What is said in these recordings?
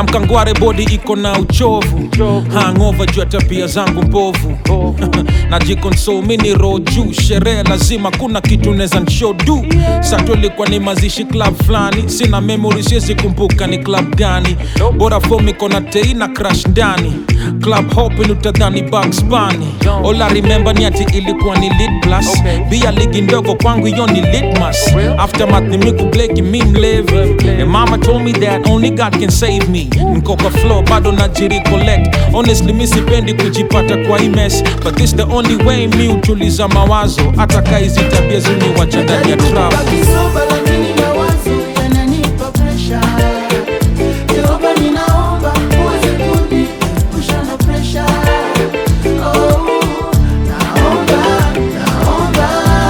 na mkangware bodi iko na uchovu hangover juu ya tabia zangu mbovu najikonsol mini roho juu sherehe lazima kuna kitu neza nshodu sato ilikuwa ni mazishi club fulani sina memory siwezi kumbuka ni club gani bora fom iko na tei na crash ndani club hopin utadhani Bugs Bunny all I remember ni ati ilikuwa ni lit plus Okay. bia ligi ndogo kwangu hiyo ni litmas aftermath ni miku bleki mi mlevi and mama told me that only God can save me niko kwa flow bado najiri collect honestly mi sipendi kujipata kwa hii mess but this the only way mi utuliza mawazo hata kaizi tabia ziniwacha ndani ya trap Kisoba lakini mawazo yananipa pressure. Jehova ninaomba uweze kuniepusha na pressure. Oh, naomba, naomba.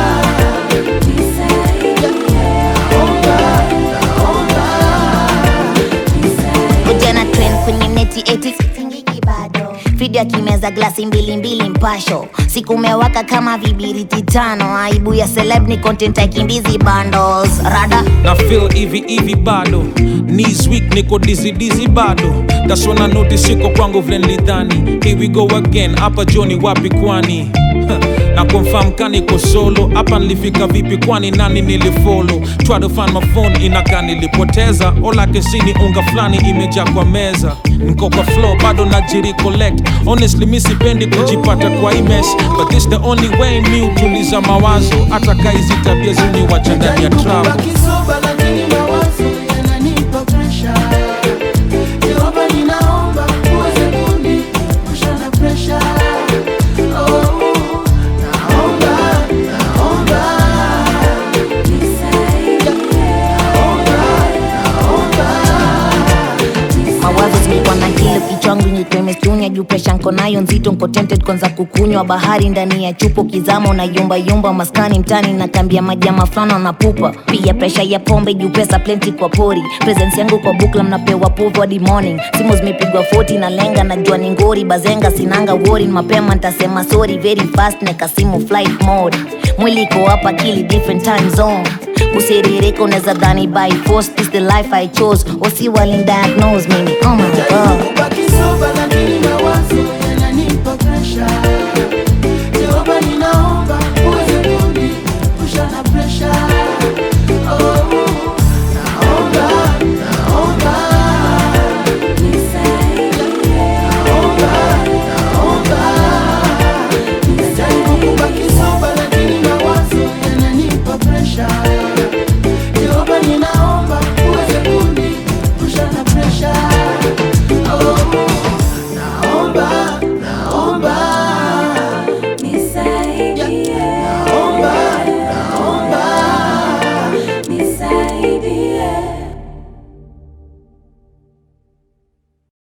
Naomba, naomba. Ujana trend kwenye neti eti sitingiki bado video akimeza glasi mbili mbili mpasho siku umewaka kama vibiriti tano aibu ya celeb ni content aikimbizi bundles rada na feel hivi hivi bado knees weak niko dizzy dizzy bado that's when I notice iko kwangu vile nilidhani here we go again hapa joni wapi kwani na confirm kaniko solo hapa nilifika vipi kwani nani nilifollow try to find my phone inaka nilipoteza all I can see ni unga fulani imejaa kwa meza niko kwa flow bado najiri collect honestly mi sipendi kujipata kwa hii mess but this the only way mi utuliza mawazo hata kaizi tabia ziniwacha ndani ya trap Kisoba lakini mawazo yananipa pressure. Jehova ninaomba uweze kuniepusha na pressure. Oh, naomba, naomba. mawazo zimekuwa na kile kichwangu nyekemestunya juu presha nko nayo nzito nko tempted kwanza kukunywa bahari ndani ya chupo kizama unayumba yumba maskani mtani na kambia majama fulani wanapupa pia presha ya pombe juu pesa plenty kwa pori presence yangu kwa bukla mnapewa povo hadi morning simu zimepigwa 40 na lenga najua ni ngori bazenga sinanga wori mapema ntasema sorry very fast neka simu flight mode mwili iko hapa akili different time zone kusiririka unaweza dhani by force this the life i chose wasi walin diagnose mimi oh my god Ubaki